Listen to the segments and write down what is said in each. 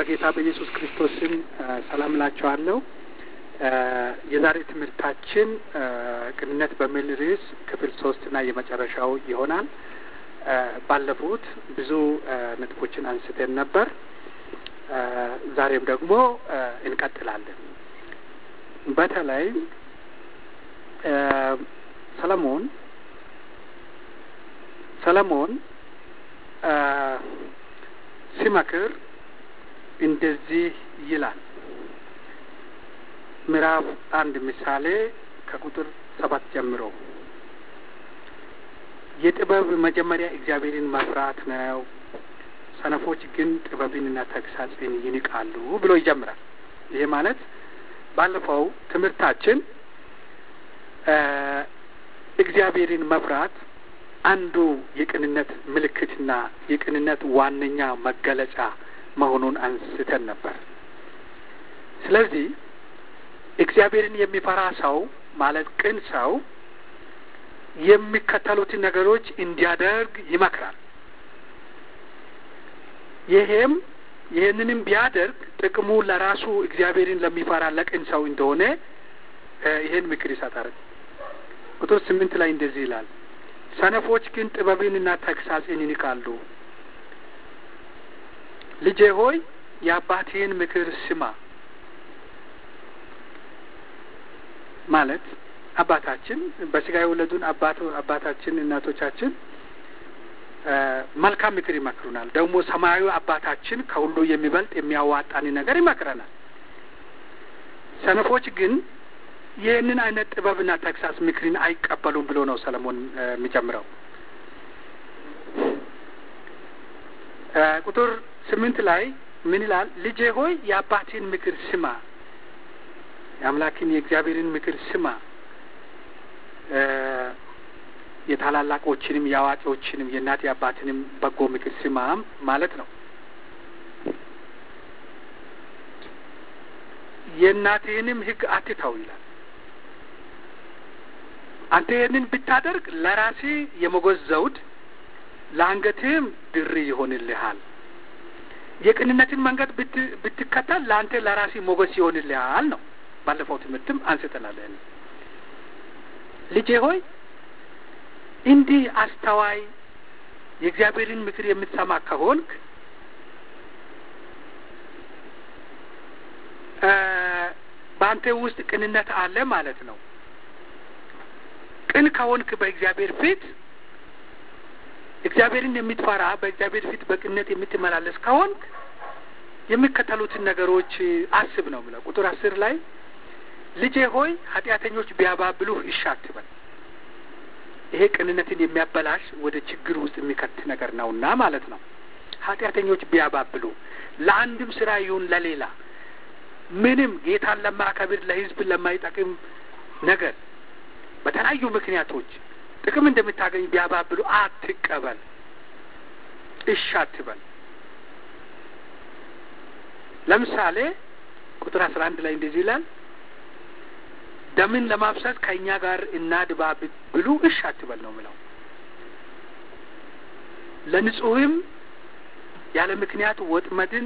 በጌታ በኢየሱስ ክርስቶስ ስም ሰላም እላችኋለሁ። የዛሬ ትምህርታችን ቅንነት በሚል ርዕስ ክፍል ሶስት እና የመጨረሻው ይሆናል። ባለፉት ብዙ ነጥቦችን አንስተን ነበር። ዛሬም ደግሞ እንቀጥላለን። በተለይ ሰለሞን ሰለሞን ሲመክር እንደዚህ ይላል። ምዕራፍ አንድ ምሳሌ ከቁጥር ሰባት ጀምሮ የጥበብ መጀመሪያ እግዚአብሔርን መፍራት ነው፣ ሰነፎች ግን ጥበብንና ተግሳጽን ይንቃሉ ብሎ ይጀምራል። ይሄ ማለት ባለፈው ትምህርታችን እግዚአብሔርን መፍራት አንዱ የቅንነት ምልክትና የቅንነት ዋነኛ መገለጫ መሆኑን አንስተን ነበር። ስለዚህ እግዚአብሔርን የሚፈራ ሰው ማለት ቅን ሰው የሚከተሉትን ነገሮች እንዲያደርግ ይመክራል። ይሄም ይህንንም ቢያደርግ ጥቅሙ ለራሱ እግዚአብሔርን ለሚፈራ ለቅን ሰው እንደሆነ ይህን ምክር ይሰጣል። ቁጥር ስምንት ላይ እንደዚህ ይላል ሰነፎች ግን ጥበብንና ተግሳጽን ይንቃሉ። ልጄ ሆይ የአባትህን ምክር ስማ። ማለት አባታችን በስጋ የወለዱን አባት አባታችን እናቶቻችን መልካም ምክር ይመክሩናል። ደግሞ ሰማያዊ አባታችን ከሁሉ የሚበልጥ የሚያዋጣን ነገር ይመክረናል። ሰነፎች ግን ይህንን አይነት ጥበብና ተግሳጽ ምክርን አይቀበሉም ብሎ ነው ሰለሞን የሚጀምረው። ቁጥር ስምንት ላይ ምን ይላል? ልጄ ሆይ የአባቴን ምክር ስማ፣ የአምላክን የእግዚአብሔርን ምክር ስማ፣ የታላላቆችንም የአዋቂዎችንም የእናት የአባትንም በጎ ምክር ስማም ማለት ነው። የእናትህንም ሕግ አትተው ይላል። አንተ ይህንን ብታደርግ ለራሴ የሞገስ ዘውድ ለአንገትህም ድሪ ይሆንልሃል። የቅንነትን መንገድ ብትከተል ለአንተ ለራሴ ሞገስ ይሆንልሃል ነው። ባለፈው ትምህርትም አንስተናል። ልጄ ሆይ እንዲህ አስተዋይ የእግዚአብሔርን ምክር የምትሰማ ከሆንክ በአንተ ውስጥ ቅንነት አለ ማለት ነው። ቅን ከሆንክ በእግዚአብሔር ፊት እግዚአብሔርን የምትፈራ በእግዚአብሔር ፊት በቅንነት የምትመላለስ ከሆንክ የሚከተሉትን ነገሮች አስብ ነው ብለው ቁጥር አስር ላይ ልጄ ሆይ ኃጢአተኞች ቢያባብሉህ እሺ አትበል። ይሄ ቅንነትን የሚያበላሽ ወደ ችግር ውስጥ የሚከት ነገር ነውና ማለት ነው። ኃጢአተኞች ቢያባብሉ ለአንድም ስራ ይሁን ለሌላ ምንም ጌታን ለማያከብር ለሕዝብ ለማይጠቅም ነገር በተለያዩ ምክንያቶች ጥቅም እንደምታገኝ ቢያባብሉ አትቀበል፣ እሺ አትበል። ለምሳሌ ቁጥር አስራ አንድ ላይ እንደዚህ ይላል ደምን ለማፍሰስ ከእኛ ጋር እናድባ ብሉ እሺ አትበል ነው ምለው። ለንጹሕም ያለ ምክንያት ወጥመድን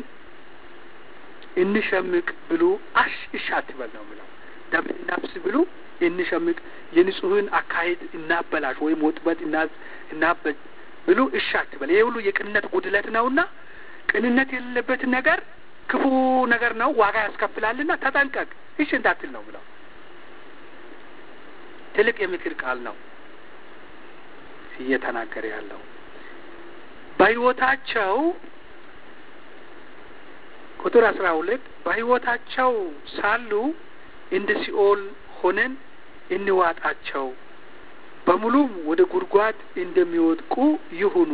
እንሸምቅ ብሉ አሽ እሺ አትበል ነው ምለው። ደምን እናፍስ ብሉ እንሸምቅ የንጹሕን አካሄድ እናበላሽ ወይም ወጥመድ እናበጅ ብሉ እሺ አትበል። ይሄ ሁሉ የቅንነት ጉድለት ነውና ቅንነት የሌለበትን ነገር ክፉ ነገር ነው፣ ዋጋ ያስከፍላልና ተጠንቀቅ፣ እሺ እንዳትል ነው ብለው። ትልቅ የምክር ቃል ነው እየተናገረ ያለው በሕይወታቸው ቁጥር አስራ ሁለት በሕይወታቸው ሳሉ እንደ ሲኦል ሆነን እንዋጣቸው፣ በሙሉም ወደ ጉድጓድ እንደሚወድቁ ይሁኑ።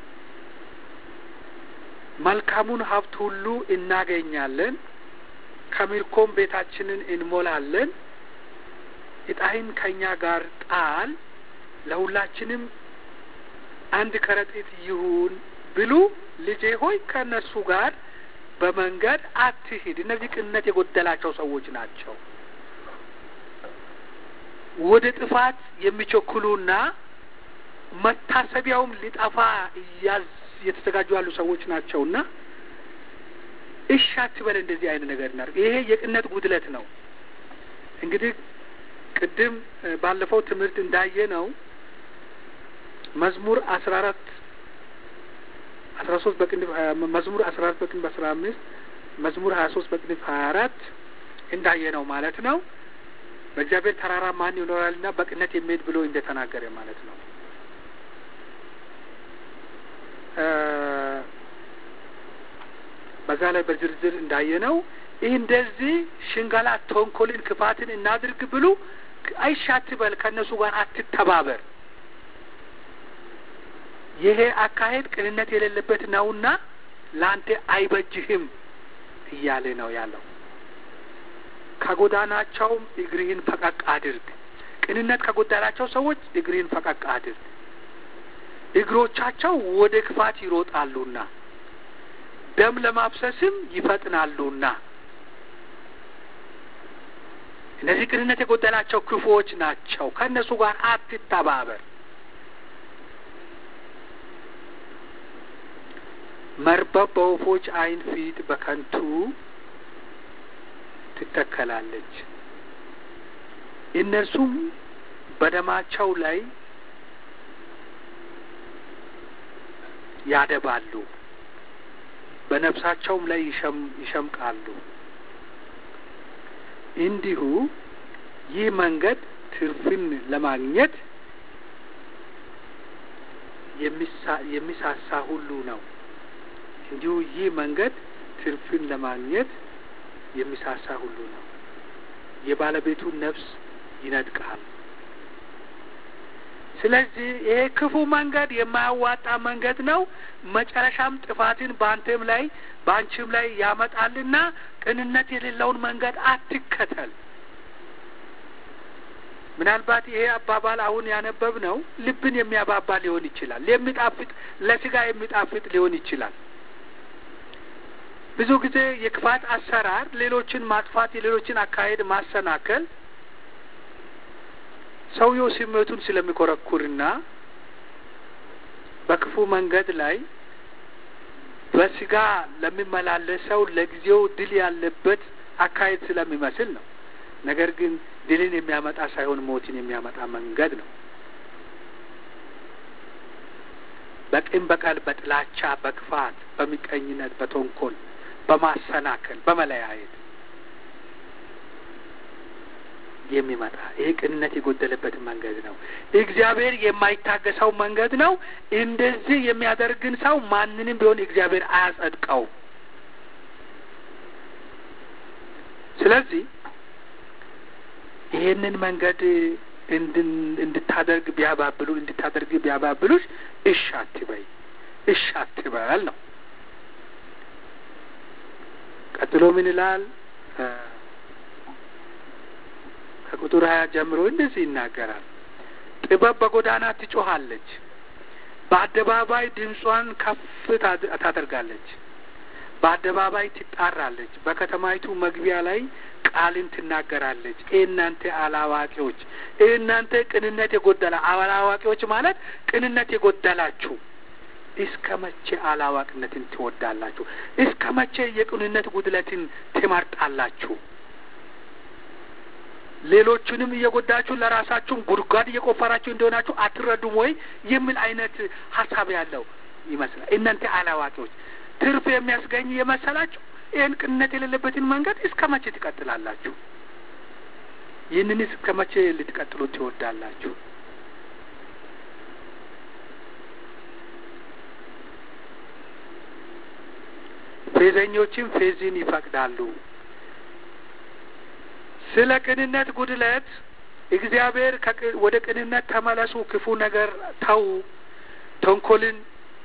መልካሙን ሀብት ሁሉ እናገኛለን፣ ከምርኮም ቤታችንን እንሞላለን። ዕጣህን ከእኛ ጋር ጣል፣ ለሁላችንም አንድ ከረጢት ይሁን ብሉ። ልጄ ሆይ ከእነርሱ ጋር በመንገድ አትሂድ። እነዚህ ቅንነት የጎደላቸው ሰዎች ናቸው። ወደ ጥፋት የሚቸኩሉና መታሰቢያውም ሊጠፋ እያዝ እየተዘጋጁ ያሉ ሰዎች ናቸውና እሺ አትበል፣ እንደዚህ አይነት ነገር እናድርግ። ይሄ የቅነት ጉድለት ነው። እንግዲህ ቅድም ባለፈው ትምህርት እንዳየ ነው መዝሙር አስራ አራት አስራ ሶስት በቅንፍ መዝሙር አስራ አራት በቅንፍ አስራ አምስት መዝሙር ሀያ ሶስት በቅንፍ ሀያ አራት እንዳየ ነው ማለት ነው። በእግዚአብሔር ተራራ ማን ይኖራልና በቅነት የሚሄድ ብሎ እንደተናገረ ማለት ነው። በዛ ላይ በዝርዝር እንዳየ ነው። እንደዚህ ሽንገላ፣ ተንኮልን፣ ክፋትን እናድርግ ብሉ አይሻ አትበል፣ ከእነሱ ጋር አትተባበር። ይሄ አካሄድ ቅንነት የሌለበት ነውና ለአንተ አይበጅህም እያለ ነው ያለው። ከጎዳናቸውም እግርህን ፈቀቅ አድርግ። ቅንነት ከጎዳናቸው ሰዎች እግርህን ፈቀቅ አድርግ። እግሮቻቸው ወደ ክፋት ይሮጣሉና ደም ለማፍሰስም ይፈጥናሉና። እነዚህ ቅንነት የጎደላቸው ክፉዎች ናቸው። ከእነሱ ጋር አትተባበር። መርበብ በወፎች ዓይን ፊት በከንቱ ትተከላለች፣ እነርሱም በደማቸው ላይ ያደባሉ፣ በነፍሳቸውም ላይ ይሸምቃሉ። እንዲሁ ይህ መንገድ ትርፍን ለማግኘት የሚሳሳ ሁሉ ነው። እንዲሁ ይህ መንገድ ትርፍን ለማግኘት የሚሳሳ ሁሉ ነው። የባለቤቱን ነፍስ ይነጥቃል። ስለዚህ ይሄ ክፉ መንገድ የማያዋጣ መንገድ ነው። መጨረሻም ጥፋትን በአንተም ላይ በአንቺም ላይ ያመጣልና ቅንነት የሌለውን መንገድ አትከተል። ምናልባት ይሄ አባባል አሁን ያነበብ ነው ልብን የሚያባባ ሊሆን ይችላል። የሚጣፍጥ ለስጋ የሚጣፍጥ ሊሆን ይችላል። ብዙ ጊዜ የክፋት አሰራር ሌሎችን ማጥፋት፣ የሌሎችን አካሄድ ማሰናከል ሰውየው ስሜቱን ስለሚኮረኩርና በክፉ መንገድ ላይ በስጋ ለሚመላለሰው ለጊዜው ድል ያለበት አካሄድ ስለሚመስል ነው። ነገር ግን ድልን የሚያመጣ ሳይሆን ሞትን የሚያመጣ መንገድ ነው። በቂም በቀል፣ በጥላቻ፣ በክፋት፣ በሚቀኝነት፣ በተንኮል፣ በማሰናከል፣ በመለያየት የሚመጣ ይሄ ቅንነት የጎደለበት መንገድ ነው። እግዚአብሔር የማይታገሰው መንገድ ነው። እንደዚህ የሚያደርግን ሰው ማንንም ቢሆን እግዚአብሔር አያጸድቀው። ስለዚህ ይሄንን መንገድ እንድታደርግ ቢያባብሉ እንድታደርግ ቢያባብሉሽ እሺ አትበይ፣ እሺ አትበል ነው። ቀጥሎ ምን ይላል? ከቁጥር ሀያ ጀምሮ እንደዚህ ይናገራል። ጥበብ በጎዳና ትጮኻለች፣ በአደባባይ ድምጿን ከፍ ታደርጋለች፣ በአደባባይ ትጣራለች፣ በከተማይቱ መግቢያ ላይ ቃልን ትናገራለች። እናንተ አላዋቂዎች፣ እናንተ ቅንነት የጎደላ አላዋቂዎች ማለት ቅንነት የጎደላችሁ እስከ መቼ አላዋቂነትን ትወዳላችሁ? እስከ መቼ የቅንነት ጉድለትን ትመርጣላችሁ? ሌሎቹንም እየጎዳችሁ ለራሳችሁም ጉድጓድ እየቆፈራችሁ እንደሆናችሁ አትረዱም ወይ የሚል አይነት ሀሳብ ያለው ይመስላል። እናንተ አላዋቂዎች ትርፍ የሚያስገኝ የመሰላችሁ ይህን ቅንነት የሌለበትን መንገድ እስከ መቼ ትቀጥላላችሁ? ይህንን እስከ መቼ ልትቀጥሉ ትወዳላችሁ? ፌዘኞችም ፌዝን ይፈቅዳሉ። ስለ ቅንነት ጉድለት እግዚአብሔር ወደ ቅንነት ተመለሱ፣ ክፉ ነገር ተዉ፣ ተንኮልን፣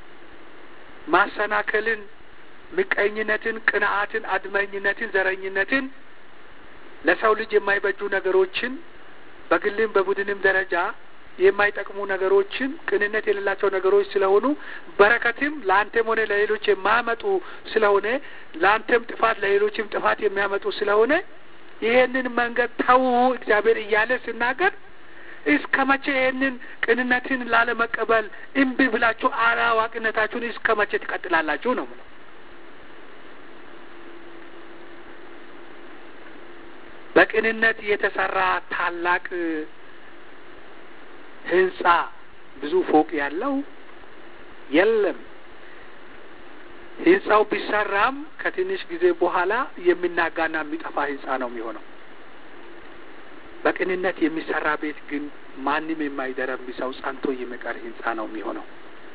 ማሰናከልን፣ ምቀኝነትን፣ ቅንዓትን፣ አድመኝነትን፣ ዘረኝነትን፣ ለሰው ልጅ የማይበጁ ነገሮችን በግልም በቡድንም ደረጃ የማይጠቅሙ ነገሮችን ቅንነት የሌላቸው ነገሮች ስለሆኑ በረከትም ለአንተም ሆነ ለሌሎች የማያመጡ ስለሆነ ለአንተም ጥፋት ለሌሎችም ጥፋት የሚያመጡ ስለሆነ ይሄንን መንገድ ተዉ እግዚአብሔር እያለ ሲናገር እስከ መቼ ይሄንን ቅንነትን ላለመቀበል እምቢ ብላችሁ አላዋቂነታችሁን እስከ መቼ ትቀጥላላችሁ ነው ምለው። በቅንነት የተሰራ ታላቅ ህንጻ ብዙ ፎቅ ያለው የለም። ህንጻው ቢሰራም ከትንሽ ጊዜ በኋላ የሚናጋና የሚጠፋ ህንጻ ነው የሚሆነው። በቅንነት የሚሰራ ቤት ግን ማንም የማይደረምሰው ጸንቶ የሚቀር ህንጻ ነው የሚሆነው።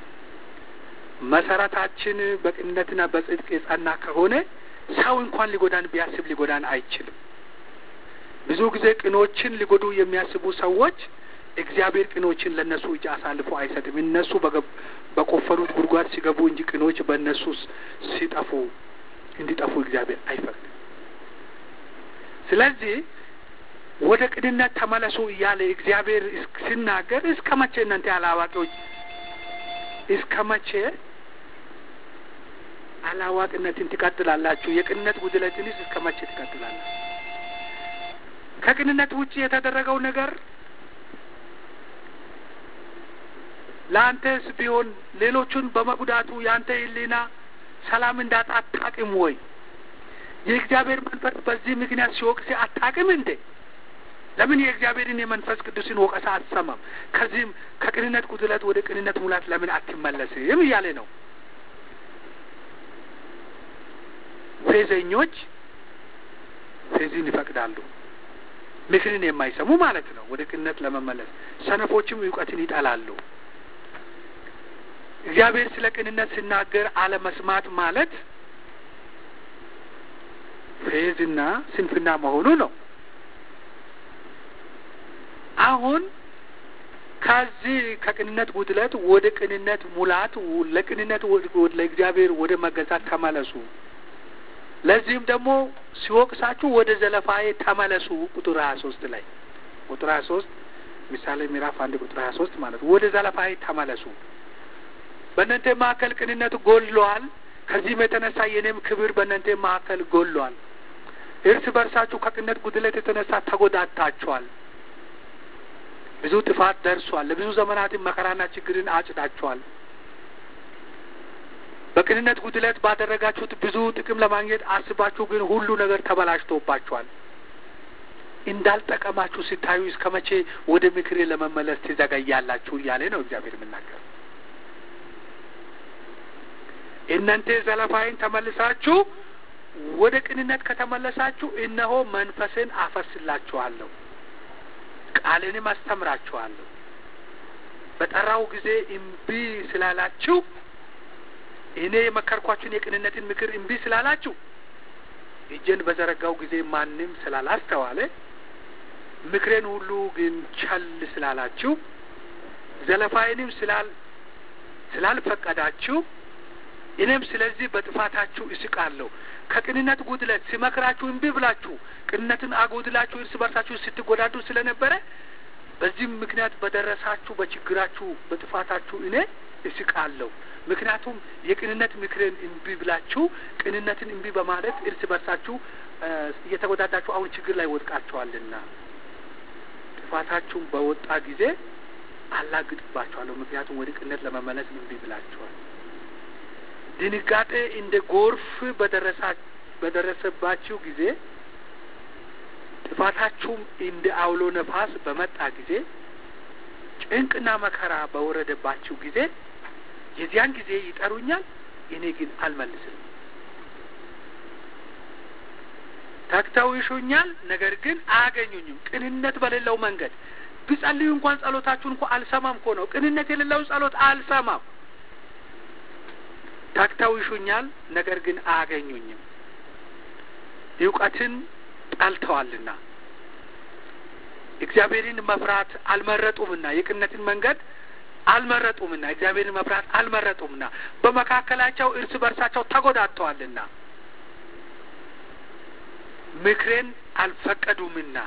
መሰረታችን በቅንነትና በጽድቅ የጸና ከሆነ ሰው እንኳን ሊጎዳን ቢያስብ ሊጎዳን አይችልም። ብዙ ጊዜ ቅኖችን ሊጎዱ የሚያስቡ ሰዎች እግዚአብሔር ቅኖችን ለእነሱ እጅ አሳልፎ አይሰጥም። እነሱ በቆፈሩት ጉድጓድ ሲገቡ እንጂ ቅኖች በእነሱ ሲጠፉ እንዲጠፉ እግዚአብሔር አይፈቅድም። ስለዚህ ወደ ቅንነት ተመለሱ እያለ እግዚአብሔር ሲናገር እስከ መቼ እናንተ አላዋቂዎች እስከ መቼ አላዋቂነትን ትቀጥላላችሁ? የቅንነት ጉድለትንስ እስከ መቼ ትቀጥላላችሁ? ከቅንነት ውጭ የተደረገው ነገር ለአንተስ ቢሆን ሌሎቹን በመጉዳቱ የአንተ ሕሊና ሰላም እንዳጣ አታውቅም ወይ? የእግዚአብሔር መንፈስ በዚህ ምክንያት ሲወቅስ አታውቅም እንዴ? ለምን የእግዚአብሔርን የመንፈስ ቅዱስን ወቀሳ አትሰማም? ከዚህም ከቅንነት ጉድለት ወደ ቅንነት ሙላት ለምን አትመለስም እያለ ነው። ፌዘኞች ፌዝን ይፈቅዳሉ፣ ምክርን የማይሰሙ ማለት ነው ወደ ቅንነት ለመመለስ። ሰነፎችም እውቀትን ይጠላሉ። እግዚአብሔር ስለ ቅንነት ሲናገር አለመስማት ማለት ፌዝና ስንፍና መሆኑ ነው። አሁን ከዚህ ከቅንነት ጉድለት ወደ ቅንነት ሙላት ለቅንነት ለእግዚአብሔር ወደ መገዛት ተመለሱ። ለዚህም ደግሞ ሲወቅሳችሁ ወደ ዘለፋዬ ተመለሱ። ቁጥር ሀያ ሶስት ላይ ቁጥር ሀያ ሶስት ምሳሌ ምዕራፍ አንድ ቁጥር ሀያ ሶስት ማለት ወደ ዘለፋዬ ተመለሱ። በእናንተ መካከል ቅንነት ጎድሏል። ከዚህም የተነሳ የኔም ክብር በእናንተ መካከል ጎድሏል። እርስ በርሳችሁ ከቅንነት ጉድለት የተነሳ ተጎዳታችኋል። ብዙ ጥፋት ደርሷል። ለብዙ ዘመናትን መከራና ችግርን አጭዳችኋል። በቅንነት ጉድለት ባደረጋችሁት ብዙ ጥቅም ለማግኘት አስባችሁ ግን ሁሉ ነገር ተበላሽቶባችኋል። እንዳልጠቀማችሁ ሲታዩ እስከ መቼ ወደ ምክሬ ለመመለስ ትዘገያላችሁ? እያለ ነው እግዚአብሔር የምናገር። እናንተ ዘለፋይን ተመልሳችሁ ወደ ቅንነት ከተመለሳችሁ እነሆ መንፈስን አፈስላችኋለሁ ቃልንም አስተምራችኋለሁ። በጠራው ጊዜ እምቢ ስላላችሁ እኔ የመከርኳችሁን የቅንነትን ምክር እምቢ ስላላችሁ እጄን በዘረጋው ጊዜ ማንም ስላላስተዋለ ምክሬን ሁሉ ግን ቸል ስላላችሁ ዘለፋዬንም ስላል ስላልፈቀዳችሁ እኔም ስለዚህ በጥፋታችሁ እስቃለሁ። ከቅንነት ጉድለት ሲመክራችሁ እምቢ ብላችሁ ቅንነትን አጎድላችሁ እርስ በርሳችሁ ስትጎዳዱ ስለነበረ በዚህም ምክንያት በደረሳችሁ በችግራችሁ በጥፋታችሁ እኔ እስቃለሁ። ምክንያቱም የቅንነት ምክርን እምቢ ብላችሁ ቅንነትን እምቢ በማለት እርስ በርሳችሁ እየተጎዳዳችሁ አሁን ችግር ላይ ወድቃችኋልና ጥፋታችሁም በወጣ ጊዜ አላግጥባችኋለሁ። ምክንያቱም ወደ ቅንነት ለመመለስ እምቢ ብላችኋል። ድንጋጤ እንደ ጎርፍ በደረሳ በደረሰባችሁ ጊዜ ጥፋታችሁም እንደ አውሎ ነፋስ በመጣ ጊዜ ጭንቅና መከራ በወረደባችሁ ጊዜ የዚያን ጊዜ ይጠሩኛል፣ እኔ ግን አልመልስም። ተግተው ይሹኛል፣ ነገር ግን አያገኙኝም። ቅንነት በሌለው መንገድ ቢጸልዩ እንኳን ጸሎታችሁን እንኳ አልሰማም እኮ ነው። ቅንነት የሌለው ጸሎት አልሰማም። ተግተው ይሹኛል፣ ነገር ግን አያገኙኝም። እውቀትን ጠልተዋልና እግዚአብሔርን መፍራት አልመረጡምና የቅንነትን መንገድ አልመረጡምና እግዚአብሔርን መፍራት አልመረጡምና በመካከላቸው እርስ በርሳቸው ተጎዳድተዋልና ምክሬን አልፈቀዱምና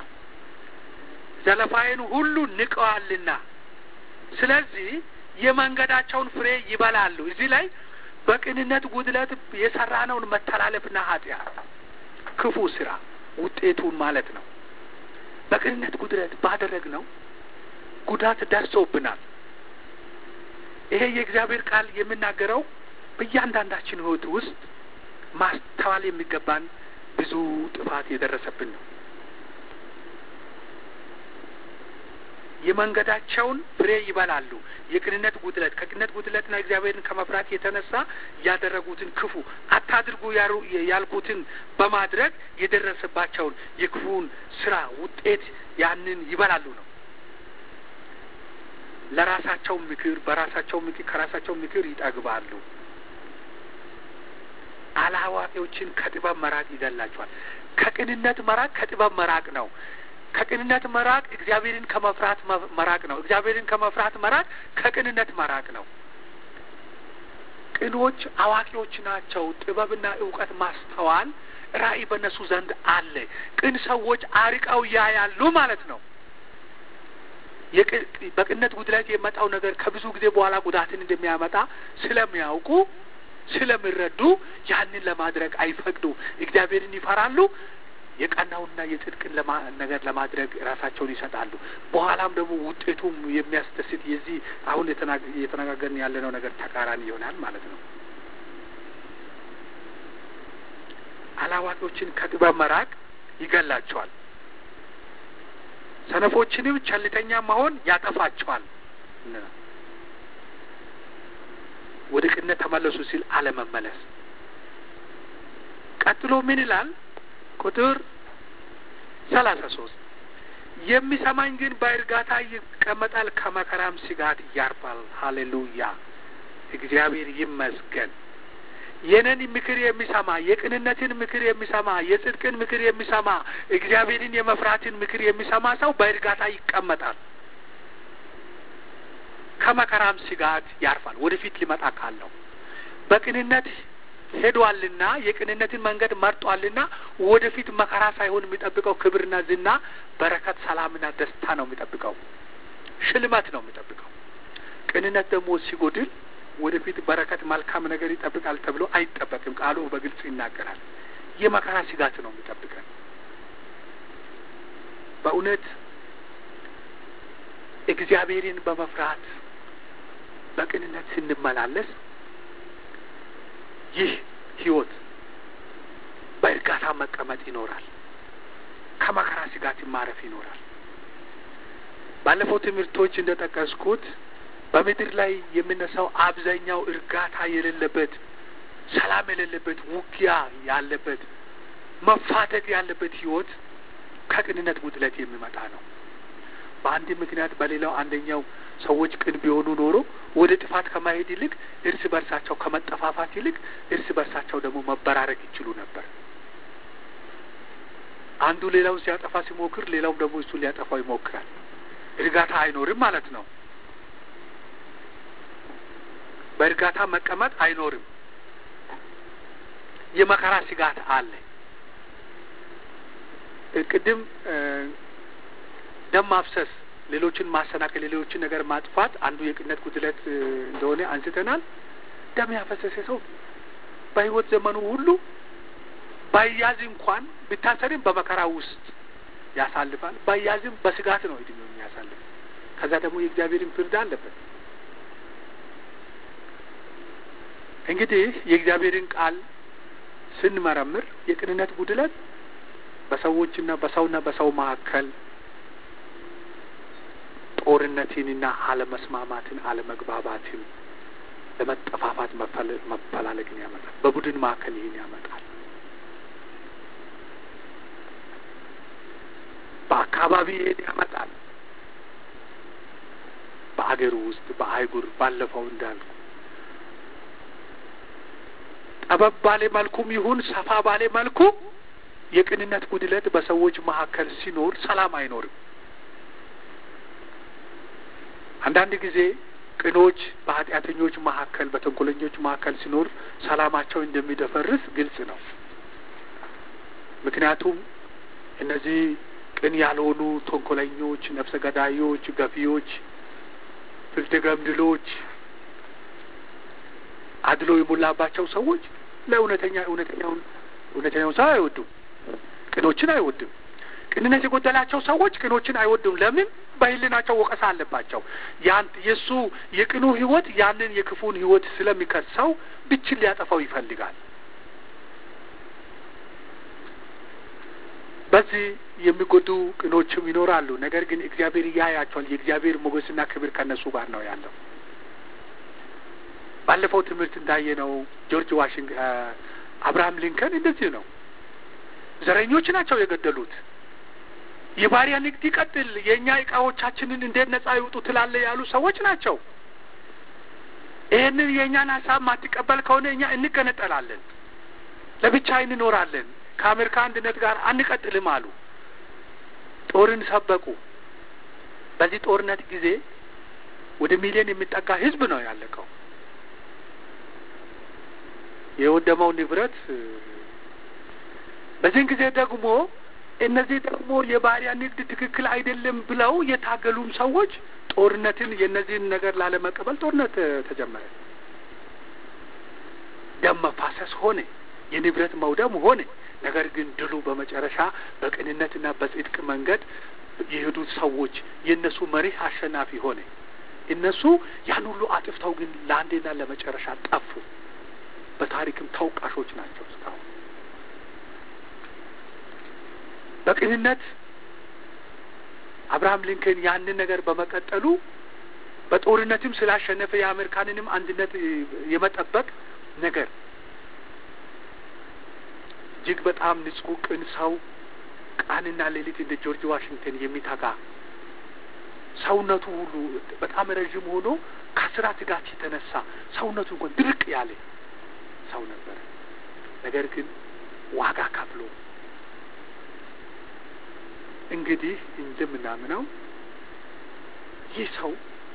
ዘለፋዬን ሁሉ ንቀዋልና ስለዚህ የመንገዳቸውን ፍሬ ይበላሉ። እዚህ ላይ በቅንነት ጉድለት የሰራነውን መተላለፍና ኃጢአት ክፉ ስራ ውጤቱን ማለት ነው። በቅንነት ጉድለት ባደረግነው ጉዳት ደርሶብናል። ይሄ የእግዚአብሔር ቃል የሚናገረው በእያንዳንዳችን ሕይወት ውስጥ ማስተዋል የሚገባን ብዙ ጥፋት የደረሰብን ነው። የመንገዳቸውን ፍሬ ይበላሉ። የቅንነት ጉድለት ከቅንነት ጉድለትና እግዚአብሔርን ከመፍራት የተነሳ ያደረጉትን ክፉ አታድርጉ ያልኩትን በማድረግ የደረሰባቸውን የክፉን ስራ ውጤት ያንን ይበላሉ ነው። ለራሳቸው ምክር በራሳቸው ምክር ከራሳቸው ምክር ይጠግባሉ። አላዋቂዎችን ከጥበብ መራቅ ይገላቸዋል። ከቅንነት መራቅ ከጥበብ መራቅ ነው። ከቅንነት መራቅ እግዚአብሔርን ከመፍራት መራቅ ነው። እግዚአብሔርን ከመፍራት መራቅ ከቅንነት መራቅ ነው። ቅኖች አዋቂዎች ናቸው። ጥበብና እውቀት፣ ማስተዋል፣ ራዕይ በእነሱ ዘንድ አለ። ቅን ሰዎች አርቀው ያያሉ ማለት ነው። በቅንነት ጉድለት የመጣው ነገር ከብዙ ጊዜ በኋላ ጉዳትን እንደሚያመጣ ስለሚያውቁ ስለሚረዱ ያንን ለማድረግ አይፈቅዱ። እግዚአብሔርን ይፈራሉ። የቀናውና የጽድቅን ነገር ለማድረግ ራሳቸውን ይሰጣሉ። በኋላም ደግሞ ውጤቱም የሚያስደስት የዚህ አሁን እየተነጋገርን ያለነው ነገር ተቃራኒ ይሆናል ማለት ነው። አላዋቂዎችን ከጥበብ መራቅ ይገላቸዋል። ሰነፎችንም ቸልተኛ መሆን ያጠፋቸዋል። ወደ ቅንነት ተመለሱ ሲል አለመመለስ። ቀጥሎ ምን ይላል? ቁጥር ሰላሳ ሶስት የሚሰማኝ ግን በእርጋታ ይቀመጣል፣ ከመከራም ስጋት ያርፋል። ሀሌሉያ! እግዚአብሔር ይመስገን። የነን ምክር የሚሰማ የቅንነትን ምክር የሚሰማ የጽድቅን ምክር የሚሰማ እግዚአብሔርን የመፍራትን ምክር የሚሰማ ሰው በእርጋታ ይቀመጣል፣ ከመከራም ስጋት ያርፋል። ወደፊት ሊመጣ ካለው በቅንነት ሄዷልና የቅንነትን መንገድ መርጧልና ወደፊት መከራ ሳይሆን የሚጠብቀው ክብርና ዝና፣ በረከት፣ ሰላምና ደስታ ነው የሚጠብቀው። ሽልማት ነው የሚጠብቀው። ቅንነት ደግሞ ሲጎድል ወደፊት በረከት፣ መልካም ነገር ይጠብቃል ተብሎ አይጠበቅም። ቃሉ በግልጽ ይናገራል። የመከራ ስጋት ነው የሚጠብቀን። በእውነት እግዚአብሔርን በመፍራት በቅንነት ስንመላለስ ይህ ህይወት በእርጋታ መቀመጥ ይኖራል። ከመከራ ስጋት ማረፍ ይኖራል። ባለፈው ትምህርቶች እንደ ጠቀስኩት በምድር ላይ የሚነሳው አብዛኛው እርጋታ የሌለበት፣ ሰላም የሌለበት፣ ውጊያ ያለበት፣ መፋተግ ያለበት ህይወት ከቅንነት ጉድለት የሚመጣ ነው። በአንድ ምክንያት በሌላው አንደኛው ሰዎች ቅን ቢሆኑ ኖሮ ወደ ጥፋት ከማሄድ ይልቅ እርስ በርሳቸው ከመጠፋፋት ይልቅ እርስ በርሳቸው ደግሞ መበራረቅ ይችሉ ነበር። አንዱ ሌላውን ሲያጠፋ ሲሞክር፣ ሌላውም ደግሞ እሱ ሊያጠፋው ይሞክራል። እርጋታ አይኖርም ማለት ነው። በእርጋታ መቀመጥ አይኖርም። የመከራ ስጋት አለ። ቅድም ደም ማፍሰስ ሌሎችን ማሰናከል ሌሎችን ነገር ማጥፋት አንዱ የቅንነት ጉድለት እንደሆነ አንስተናል። ደም ያፈሰሰ ሰው በሕይወት ዘመኑ ሁሉ ባያዝ እንኳን ቢታሰርም በመከራ ውስጥ ያሳልፋል። ባያዝም በስጋት ነው እድሜው የሚያሳልፍ። ከዛ ደግሞ የእግዚአብሔርን ፍርድ አለበት። እንግዲህ የእግዚአብሔርን ቃል ስንመረምር የቅንነት ጉድለት በሰዎችና በሰውና በሰው መካከል ጦርነትንና አለመስማማትን፣ አለመግባባትን፣ ለመጠፋፋት መፈላለግን ያመጣል። በቡድን መካከል ይህን ያመጣል። በአካባቢ ይህን ያመጣል። በአገሩ ውስጥ በአህጉር ባለፈው እንዳልኩ ጠበብ ባለ መልኩም ይሁን ሰፋ ባለ መልኩ የቅንነት ጉድለት በሰዎች መካከል ሲኖር ሰላም አይኖርም። አንዳንድ ጊዜ ቅኖች በኃጢአተኞች መካከል በተንኮለኞች መካከል ሲኖር ሰላማቸው እንደሚደፈርስ ግልጽ ነው። ምክንያቱም እነዚህ ቅን ያልሆኑ ተንኮለኞች፣ ነፍሰ ገዳዮች፣ ገፊዎች፣ ፍርደ ገምድሎች፣ አድሎ የሞላባቸው ሰዎች ለእውነተኛ እውነተኛውን እውነተኛውን ሰው አይወዱም። ቅኖችን አይወድም። ቅንነት የጎደላቸው ሰዎች ቅኖችን አይወዱም። ለምን? በሕሊናቸው ወቀሳ አለባቸው። ያን የእሱ የቅኑ ሕይወት ያንን የክፉን ሕይወት ስለሚከሰው ብችን ሊያጠፋው ይፈልጋል። በዚህ የሚጎዱ ቅኖችም ይኖራሉ። ነገር ግን እግዚአብሔር ያያቸዋል። የእግዚአብሔር ሞገስና ክብር ከእነሱ ጋር ነው ያለው። ባለፈው ትምህርት እንዳየነው ጆርጅ ዋሽንግ አብርሃም ሊንከን እንደዚህ ነው። ዘረኞች ናቸው የገደሉት። የባሪያ ንግድ ይቀጥል፣ የእኛ እቃዎቻችንን እንዴት ነጻ ይውጡ ትላለ ያሉ ሰዎች ናቸው። ይህንን የእኛን ሀሳብ ማትቀበል ከሆነ እኛ እንገነጠላለን፣ ለብቻ እንኖራለን፣ ከአሜሪካ አንድነት ጋር አንቀጥልም አሉ። ጦርን ሰበቁ። በዚህ ጦርነት ጊዜ ወደ ሚሊዮን የሚጠጋ ህዝብ ነው ያለቀው። የወደመው ንብረት በዚህን ጊዜ ደግሞ እነዚህ ደግሞ የባሪያ ንግድ ትክክል አይደለም ብለው የታገሉም ሰዎች ጦርነትን የእነዚህን ነገር ላለመቀበል ጦርነት ተጀመረ። ደም መፋሰስ ሆነ፣ የንብረት መውደም ሆነ። ነገር ግን ድሉ በመጨረሻ በቅንነትና በጽድቅ መንገድ የሄዱት ሰዎች የእነሱ መሪህ አሸናፊ ሆነ። እነሱ ያን ሁሉ አጥፍተው ግን ለአንዴና ለመጨረሻ ጠፉ። በታሪክም ተወቃሾች ናቸው እስካሁን በቅንነት አብርሃም ሊንከን ያንን ነገር በመቀጠሉ በጦርነትም ስላሸነፈ የአሜሪካንንም አንድነት የመጠበቅ ነገር እጅግ በጣም ንጹሕ ቅን ሰው ቀንና ሌሊት እንደ ጆርጅ ዋሽንግተን የሚተጋ ሰውነቱ ሁሉ በጣም ረዥም ሆኖ ከስራ ትጋት የተነሳ ሰውነቱ እንኳን ድርቅ ያለ ሰው ነበር። ነገር ግን ዋጋ ከፍሎ እንግዲህ እንደምናምነው ይህ ሰው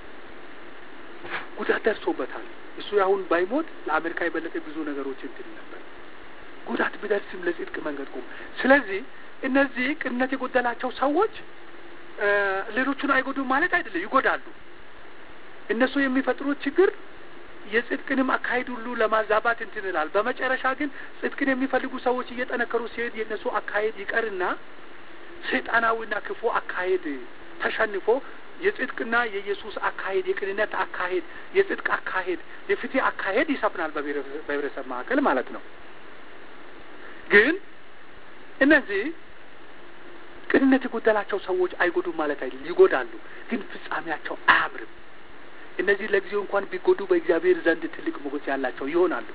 ጉዳት ደርሶበታል። እሱ አሁን ባይሞት ለአሜሪካ የበለጠ ብዙ ነገሮች እንትን ነበር። ጉዳት ቢደርስም ለጽድቅ መንገድ ቆሙ። ስለዚህ እነዚህ ቅንነት የጎደላቸው ሰዎች ሌሎቹን አይጎዱም ማለት አይደለም፣ ይጎዳሉ። እነሱ የሚፈጥሩት ችግር የጽድቅንም አካሄድ ሁሉ ለማዛባት እንትን ይላል። በመጨረሻ ግን ጽድቅን የሚፈልጉ ሰዎች እየጠነከሩ ሲሄድ የእነሱ አካሄድ ይቀርና ሰይጣናዊና ክፉ አካሄድ ተሸንፎ የጽድቅና የኢየሱስ አካሄድ፣ የቅንነት አካሄድ፣ የጽድቅ አካሄድ፣ የፍትህ አካሄድ ይሰፍናል በህብረተሰብ መካከል ማለት ነው። ግን እነዚህ ቅንነት የጎደላቸው ሰዎች አይጎዱም ማለት አይደለም፣ ይጎዳሉ። ግን ፍጻሜያቸው አያምርም። እነዚህ ለጊዜው እንኳን ቢጎዱ በእግዚአብሔር ዘንድ ትልቅ ሞገስ ያላቸው ይሆናሉ።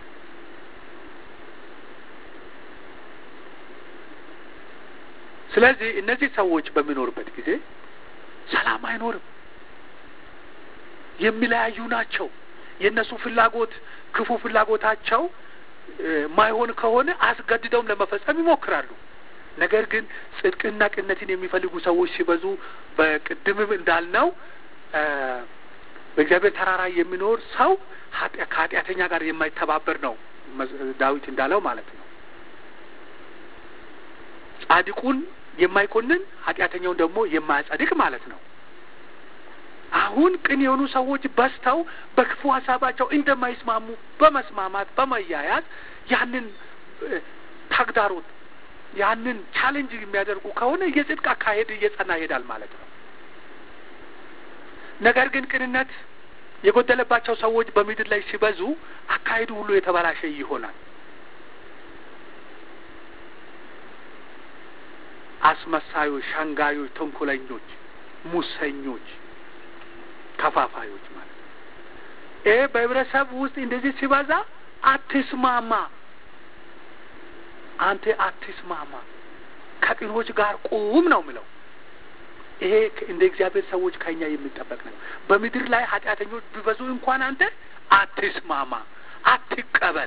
ስለዚህ እነዚህ ሰዎች በሚኖሩበት ጊዜ ሰላም አይኖርም። የሚለያዩ ናቸው። የእነሱ ፍላጎት ክፉ ፍላጎታቸው ማይሆን ከሆነ አስገድደውም ለመፈጸም ይሞክራሉ። ነገር ግን ጽድቅና ቅንነትን የሚፈልጉ ሰዎች ሲበዙ በቅድምም እንዳልነው በእግዚአብሔር ተራራ የሚኖር ሰው ከኃጢአተኛ ጋር የማይተባበር ነው ዳዊት እንዳለው ማለት ነው። ጻድቁን የማይኮንን ኃጢአተኛውን ደግሞ የማያጸድቅ ማለት ነው። አሁን ቅን የሆኑ ሰዎች በዝተው በክፉ ሀሳባቸው እንደማይስማሙ በመስማማት በመያያዝ ያንን ተግዳሮት ያንን ቻሌንጅ የሚያደርጉ ከሆነ የጽድቅ አካሄድ እየጸና ይሄዳል ማለት ነው። ነገር ግን ቅንነት የጎደለባቸው ሰዎች በምድር ላይ ሲበዙ አካሄዱ ሁሉ የተበላሸ ይሆናል። አስመሳዮች፣ ሸንጋዮች፣ ተንኮለኞች፣ ሙሰኞች፣ ከፋፋዮች ማለት ነው። ይሄ በህብረተሰብ ውስጥ እንደዚህ ሲበዛ አትስማማ፣ አንተ አትስማማ፣ ከቅኖች ጋር ቁም ነው ምለው። ይሄ እንደ እግዚአብሔር ሰዎች ከኛ የሚጠበቅ ነው። በምድር ላይ ኃጢአተኞች ቢበዙ እንኳን አንተ አትስማማ፣ አትቀበል።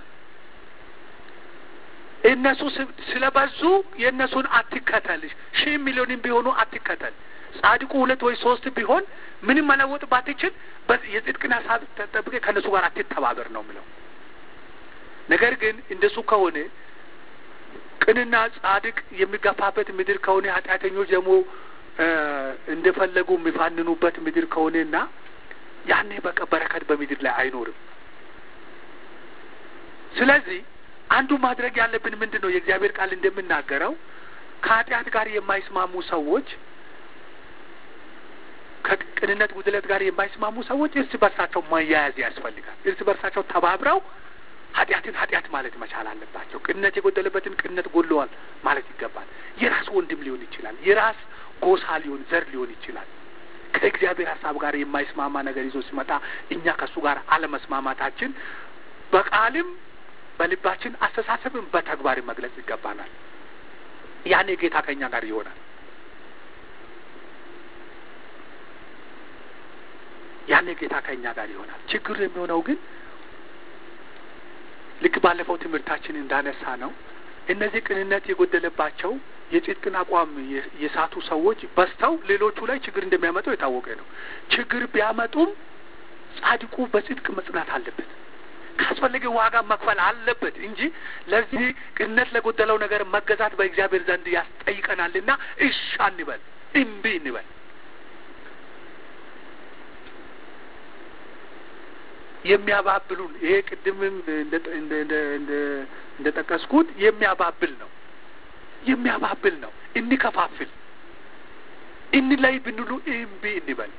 እነሱ ስለበዙ የእነሱን አትከተልሽ። ሺህ ሚሊዮንም ቢሆኑ አትከተል። ጻድቁ ሁለት ወይ ሶስት ቢሆን ምንም መለወጥ ባትችል የጽድቅን ሀሳብ ተጠብቀ ከእነሱ ጋር አትተባበር ነው ምለው። ነገር ግን እንደሱ ከሆነ ቅንና ጻድቅ የሚገፋበት ምድር ከሆነ ኃጢአተኞች ደግሞ እንደፈለጉ የሚፋንኑበት ምድር ከሆነና ያኔ በቃ በረከት በምድር ላይ አይኖርም። ስለዚህ አንዱ ማድረግ ያለብን ምንድን ነው? የእግዚአብሔር ቃል እንደምናገረው ከኃጢአት ጋር የማይስማሙ ሰዎች፣ ከቅንነት ጉድለት ጋር የማይስማሙ ሰዎች እርስ በርሳቸው መያያዝ ያስፈልጋል። እርስ በርሳቸው ተባብረው ኃጢአትን ኃጢአት ማለት መቻል አለባቸው። ቅንነት የጎደለበትን ቅንነት ጎድለዋል ማለት ይገባል። የራስ ወንድም ሊሆን ይችላል። የራስ ጎሳ ሊሆን ዘር ሊሆን ይችላል። ከእግዚአብሔር ሀሳብ ጋር የማይስማማ ነገር ይዞ ሲመጣ እኛ ከእሱ ጋር አለመስማማታችን በቃልም በልባችን አስተሳሰብም በተግባር መግለጽ ይገባናል። ያኔ ጌታ ከእኛ ጋር ይሆናል። ያኔ ጌታ ከእኛ ጋር ይሆናል። ችግሩ የሚሆነው ግን ልክ ባለፈው ትምህርታችን እንዳነሳ ነው እነዚህ ቅንነት የጎደለባቸው የጽድቅን አቋም የሳቱ ሰዎች በዝተው ሌሎቹ ላይ ችግር እንደሚያመጡ የታወቀ ነው። ችግር ቢያመጡም ጻድቁ በጽድቅ መጽናት አለበት። ካስፈለገ ዋጋ መክፈል አለበት እንጂ ለዚህ ቅንነት ለጎደለው ነገር መገዛት በእግዚአብሔር ዘንድ ያስጠይቀናልና እሺ እንበል፣ እምቢ እንበል። የሚያባብሉን ይሄ ቅድምም እንደ ጠቀስኩት የሚያባብል ነው የሚያባብል ነው። እንከፋፍል እንላይ ብንሉ እምቢ እንበል።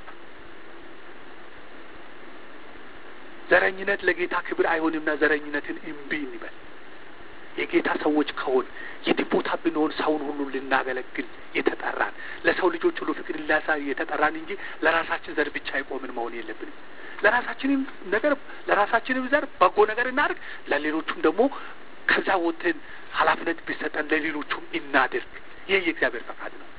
ዘረኝነት ለጌታ ክብር አይሆንምና ዘረኝነትን እምቢ እንበል። የጌታ ሰዎች ከሆን የትም ቦታ ብንሆን ሰውን ሁሉ ልናገለግል የተጠራን ለሰው ልጆች ሁሉ ፍቅር ላሳይ የተጠራን እንጂ ለራሳችን ዘር ብቻ አይቆምን መሆን የለብንም። ለራሳችንም ነገር ለራሳችንም ዘር በጎ ነገር እናድርግ፣ ለሌሎቹም ደግሞ ከዛ ወጥተን ኃላፊነት ቢሰጠን ለሌሎቹም እናድርግ። ይህ የእግዚአብሔር ፈቃድ ነው።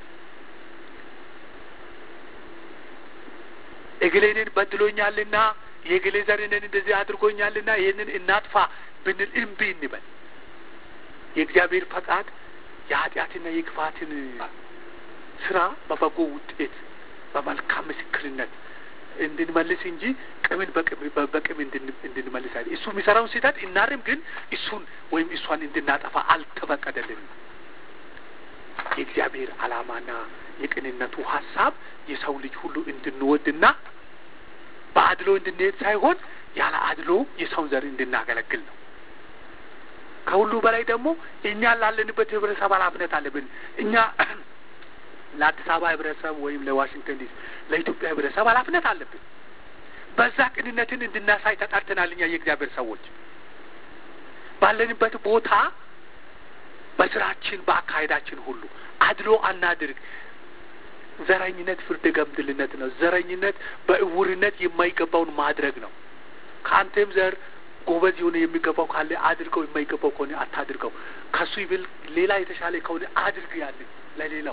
እግሌንን በድሎኛልና የእግሌ ዘርንን እንደዚህ አድርጎኛልና ይህንን እናጥፋ ብንል እምቢ እንበል። የእግዚአብሔር ፈቃድ የኃጢአትና የክፋትን ስራ በበጎ ውጤት በመልካም ምስክርነት እንድንመልስ እንጂ ቅምን በቅም እንድንመልስ አይደል። እሱ የሚሰራውን ስህተት እናርም፣ ግን እሱን ወይም እሷን እንድናጠፋ አልተፈቀደልንም። የእግዚአብሔር ዓላማና የቅንነቱ ሀሳብ የሰው ልጅ ሁሉ እንድንወድና በአድሎ እንድንሄድ ሳይሆን ያለ አድሎ የሰውን ዘር እንድናገለግል ነው። ከሁሉ በላይ ደግሞ እኛ ላለንበት ህብረተሰብ ኃላፊነት አለብን። እኛ ለአዲስ አበባ ህብረተሰብ ወይም ለዋሽንግተን ዲሲ ለኢትዮጵያ ህብረተሰብ ኃላፊነት አለብን። በዛ ቅንነትን እንድናሳይ ተጠርተናል። እኛ የእግዚአብሔር ሰዎች ባለንበት ቦታ በስራችን፣ በአካሄዳችን ሁሉ አድሎ አናድርግ። ዘረኝነት ፍርደ ገምድልነት ነው። ዘረኝነት በእውርነት የማይገባውን ማድረግ ነው። ከአንተም ዘር ጎበዝ የሆነ የሚገባው ካለ አድርገው፣ የማይገባው ከሆነ አታድርገው። ከሱ ይብል ሌላ የተሻለ ከሆነ አድርግ ያለ ለሌላው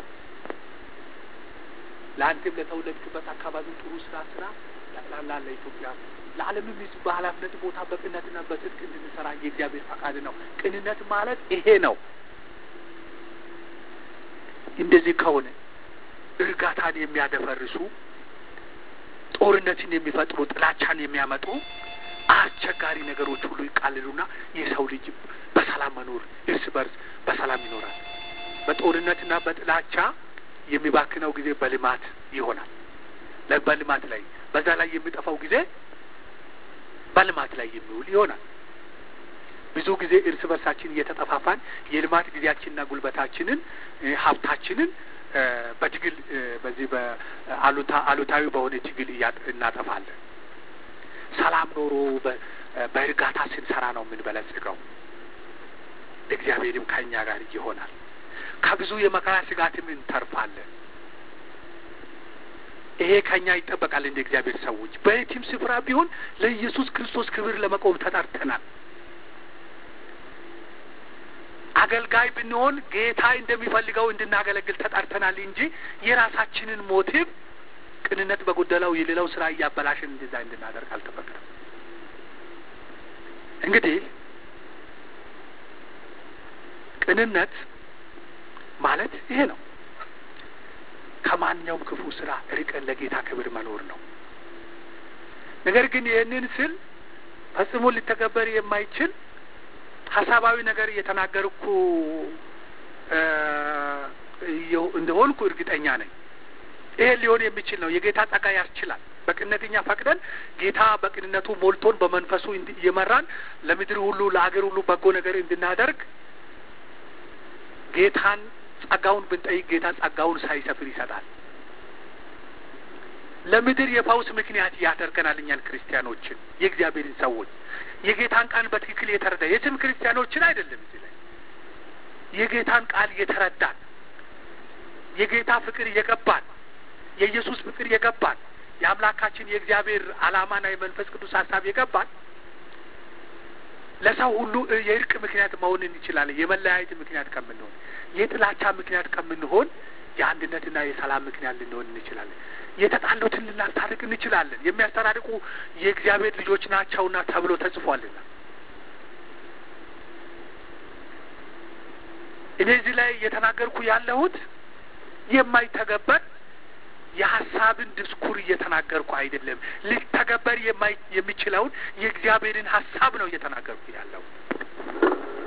ለአንተም ለተወለድክበት አካባቢ ጥሩ ስራ ስራ ጠቅላላ ለኢትዮጵያ ለዓለምም ህዝብ በኃላፊነት ቦታ በቅንነትና በጽድቅ እንድንሰራ የእግዚአብሔር ፈቃድ ነው። ቅንነት ማለት ይሄ ነው። እንደዚህ ከሆነ እርጋታን የሚያደፈርሱ ጦርነትን የሚፈጥሩ ጥላቻን የሚያመጡ አስቸጋሪ ነገሮች ሁሉ ይቃልሉና የሰው ልጅ በሰላም መኖር እርስ በርስ በሰላም ይኖራል። በጦርነትና በጥላቻ የሚባክነው ጊዜ በልማት ይሆናል። በልማት ላይ በዛ ላይ የሚጠፋው ጊዜ በልማት ላይ የሚውል ይሆናል። ብዙ ጊዜ እርስ በርሳችን እየተጠፋፋን የልማት ጊዜያችንና ጉልበታችንን ሀብታችንን በትግል በዚህ በአሉታ አሉታዊ በሆነ ትግል እናጠፋለን። ሰላም ኖሮ በእርጋታ ስንሰራ ነው የምንበለጽገው። እግዚአብሔርም ከእኛ ጋር ይሆናል። ከብዙ የመከራ ስጋትም እንተርፋለን። ይሄ ከእኛ ይጠበቃል። እንደ እግዚአብሔር ሰዎች በየትም ስፍራ ቢሆን ለኢየሱስ ክርስቶስ ክብር ለመቆም ተጠርተናል። አገልጋይ ብንሆን ጌታ እንደሚፈልገው እንድናገለግል ተጠርተናል እንጂ የራሳችንን ሞቲቭ ቅንነት በጎደለው የሌላው ስራ እያበላሽን እንደዛ እንድናደርግ አልተፈቀደም። እንግዲህ ቅንነት ማለት ይሄ ነው። ከማንኛውም ክፉ ስራ ርቀን ለጌታ ክብር መኖር ነው። ነገር ግን ይህንን ስል ፈጽሞ ሊተገበር የማይችል ሀሳባዊ ነገር እየተናገርኩ እንደሆንኩ እርግጠኛ ነኝ። ይሄ ሊሆን የሚችል ነው። የጌታ ጸጋ ያስችላል። በቅንነትኛ ፈቅደን ጌታ በቅንነቱ ሞልቶን በመንፈሱ እየመራን ለምድር ሁሉ ለአገር ሁሉ በጎ ነገር እንድናደርግ ጌታን ጸጋውን ብንጠይቅ ጌታ ጸጋውን ሳይሰፍር ይሰጣል። ለምድር የፈውስ ምክንያት ያደርገናል እኛን ክርስቲያኖችን የእግዚአብሔርን ሰዎች የጌታን ቃል በትክክል የተረዳ የስም ክርስቲያኖችን አይደለም እዚህ ላይ የጌታን ቃል የተረዳን የጌታ ፍቅር የገባን የኢየሱስ ፍቅር የገባን የአምላካችን የእግዚአብሔር ዓላማና የመንፈስ ቅዱስ ሀሳብ የገባን ለሰው ሁሉ የእርቅ ምክንያት መሆን እንችላለን። የመለያየት ምክንያት ከምንሆን፣ የጥላቻ ምክንያት ከምንሆን የአንድነትና የሰላም ምክንያት ልንሆን እንችላለን። የተጣሉትን ልናስታርቅ እንችላለን። የሚያስታርቁ የእግዚአብሔር ልጆች ናቸውና ተብሎ ተጽፏልና እኔ እዚህ ላይ እየተናገርኩ ያለሁት የማይተገበር የሀሳብን ድስኩር እየተናገርኩ አይደለም። ሊተገበር የሚችለውን የእግዚአብሔርን ሀሳብ ነው እየተናገርኩ ያለው።